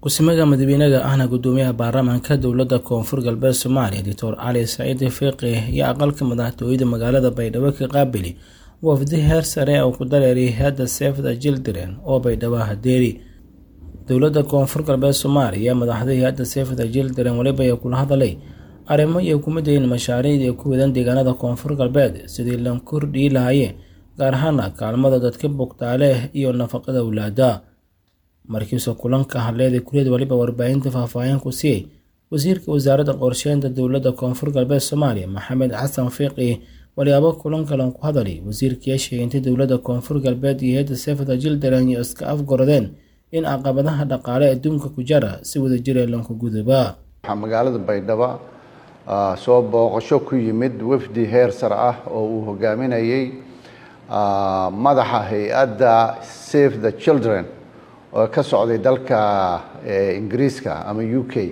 ku-simiga madaxweynaha ahna gudoomiyaha baarlamaanka dowlada koonfur galbeed soomaaliya doctor cali saciid fiiqi iyo aqalka madaxtooyada magaalada baydhabo ka qaabili wafdi heer sare oo ku dareeray hay-adda seefda jildren oo baydhabo hadeeri dowlada koonfur galbeed soomaaliya madaxda hay-adda seefda jildren weliba ay kula hadalay arrimo iyo kumidayn mashaariicda ku wadan deegaanada koonfur galbeed sidii la kordhii lahaayeen gaar ahaana kaalmada dadka bogtaaleh iyo nafaqada awlaada markiisa kulanka hadleeda kuliyad waliba warbaahinta faahfaahin ku siiyey wasiirka wasaaradda qorsheynta dowlada koonfur galbeed soomaaliya maxamed xasan fiiqi waliyaabo kulankalan ku hadalay wasiirkii sheegintay dowlada koonfur galbeed iyo hay-adda seefda jildaren iyo iska afgoradeen in caqabadaha dhaqaale adduunka ku jara si wadajira lanku gudubaa magaalada baydhabo soo booqasho ku yimid wafdi heer sar ah oo uu hogaaminayay madaxa hay-adda save the children oo ka socday dalka ingiriiska ama u k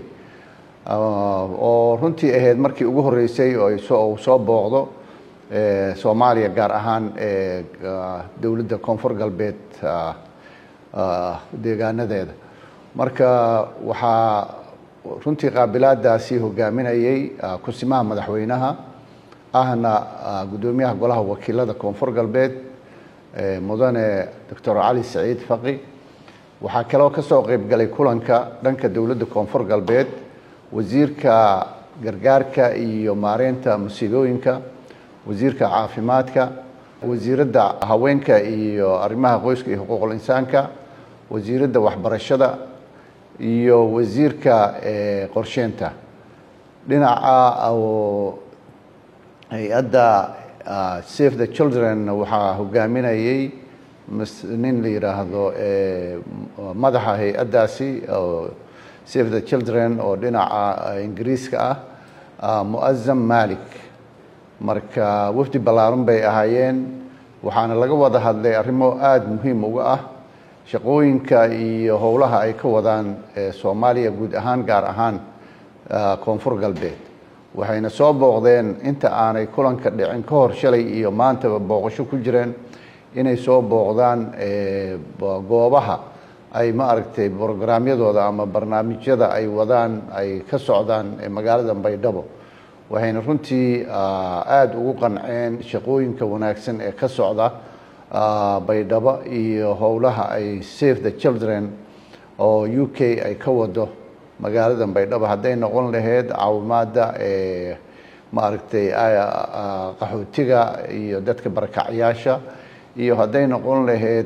oo runtii ahayd markii ugu horeysay oo soo booqdo soomaaliya gaar ahaan dowladda koonfur galbeed deegaanadeeda marka waxaa runtii qaabilaadaasi hogaaminayay kusimaha madaxweynaha ahna gudoomiyaha golaha wakiilada koonfur galbeed mudane doctor cali saciid faqi waxaa kaloo ka soo qeyb galay kulanka dhanka dowladda koonfur galbeed wasiirka gargaarka iyo maareynta musiibooyinka wasiirka caafimaadka wasiiradda haweenka iyo arrimaha qoyska iyo xuquuqul insaanka wasiiradda waxbarashada iyo wasiirka qorsheynta dhinaca hay-adda save the children waxaa hogaaminayay nin la yidhaahdo madaxa hay-addaasi save the children oo dhinaca ingiriiska ah muazam malik marka wafdi ballaaran bay ahaayeen waxaana laga wada hadlay arrimo aada muhiim uga ah shaqooyinka iyo howlaha ay ka wadaan soomaaliya guud ahaan gaar ahaan koonfur galbeed waxayna soo booqdeen inta aanay kulanka dhicin ka hor shalay iyo maantaba booqasho ku jireen inay soo booqdaan goobaha ay ma aragtay brograamyadooda ama barnaamijyada ay wadaan ay ka socdaan magaalada baydhabo waxayna runtii aada ugu qanceen shaqooyinka wanaagsan ee ka socda baydhabo iyo howlaha ay save the children oo u k ay ka wado magaalada baydhabo hadday noqon lahayd caawimaadda maaragtay qaxootiga iyo dadka barakacyaasha iyo hadday noqon lahayd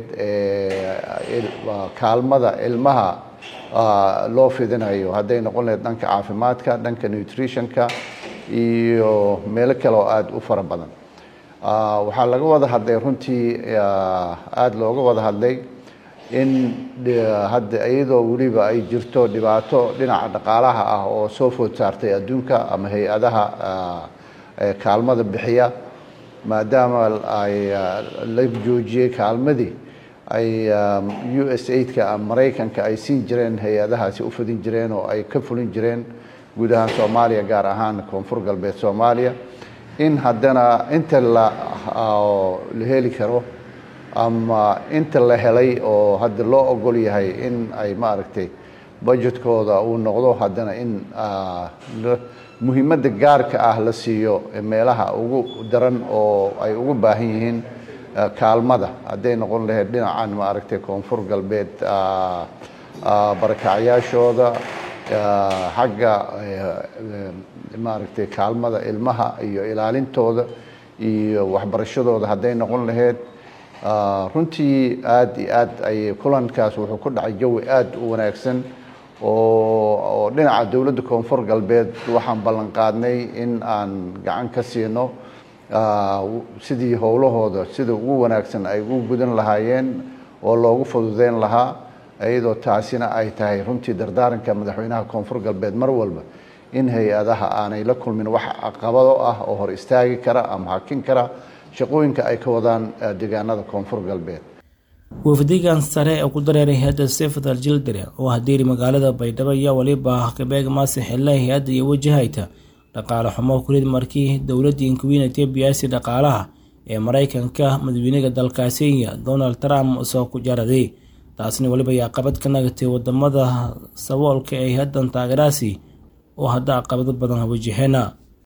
kaalmada ilmaha loo fidinayo hadday noqon lahayd dhanka caafimaadka dhanka nutritionka iyo meelo kale oo aada u fara badan waxaa laga wada hadlay runtii aada looga wada hadlay in hadda iyadoo weliba ay jirto dhibaato dhinaca dhaqaalaha ah oo soo food saartay adduunka ama hay-adaha kaalmada bixiya maadaama ay la joojiyey kaalmadii ay u s aidka maraykanka ay siin jireen hay-adahaasi u fidin jireen oo ay ka fulin jireen guud ahaan soomaaliya gaar ahaan koonfur galbeed soomaaliya in haddana inta la la heli karo ama inta la helay oo hadda loo ogol yahay in ay maaragtay budgetkooda uu noqdo haddana in muhiimadda gaarka ah la siiyo meelaha ugu daran oo ay ugu baahan yihiin kaalmada hadday noqon lahayd dhinacan maaragtay koonfur galbeed barakacyaashooda xagga maaragtay kaalmada ilmaha iyo ilaalintooda iyo waxbarashadooda hadday noqon lahayd runtii aada iyo aad ay kulankaas wuxuu ku dhacay jawi aada u wanaagsan oo dhinaca dowladda koonfur galbeed waxaan ballan qaadnay in aan gacan ka siino sidii howlahooda sida ugu wanaagsan ay ugu gudan lahaayeen oo loogu fududeyn lahaa iyadoo taasina ay tahay runtii dardaaranka madaxweynaha koonfur galbeed mar walba in hay-adaha aanay la kulmin wax caqabado ah oo hor istaagi kara ama hakin kara shaqooyinka ay ka wadaan deegaanada koonfur galbeed wafdigan sare ee ku dareeray hay-adda sefdal jildren oo hadeeri magaalada baydhabo ayaa waliba kabeeg maase xilla hay-adda iyo wajahayta dhaqaale xumo kulid markii dowladda inkuwinatee biyaasi dhaqaalaha ee maraykanka madaxweynaha dalkaasiya donald trump soo ku jaraday taasna weliba ay caqabad ka nagatay wadamada saboolka ay haddan taageeraasi oo hadda caqabado badan wajaheena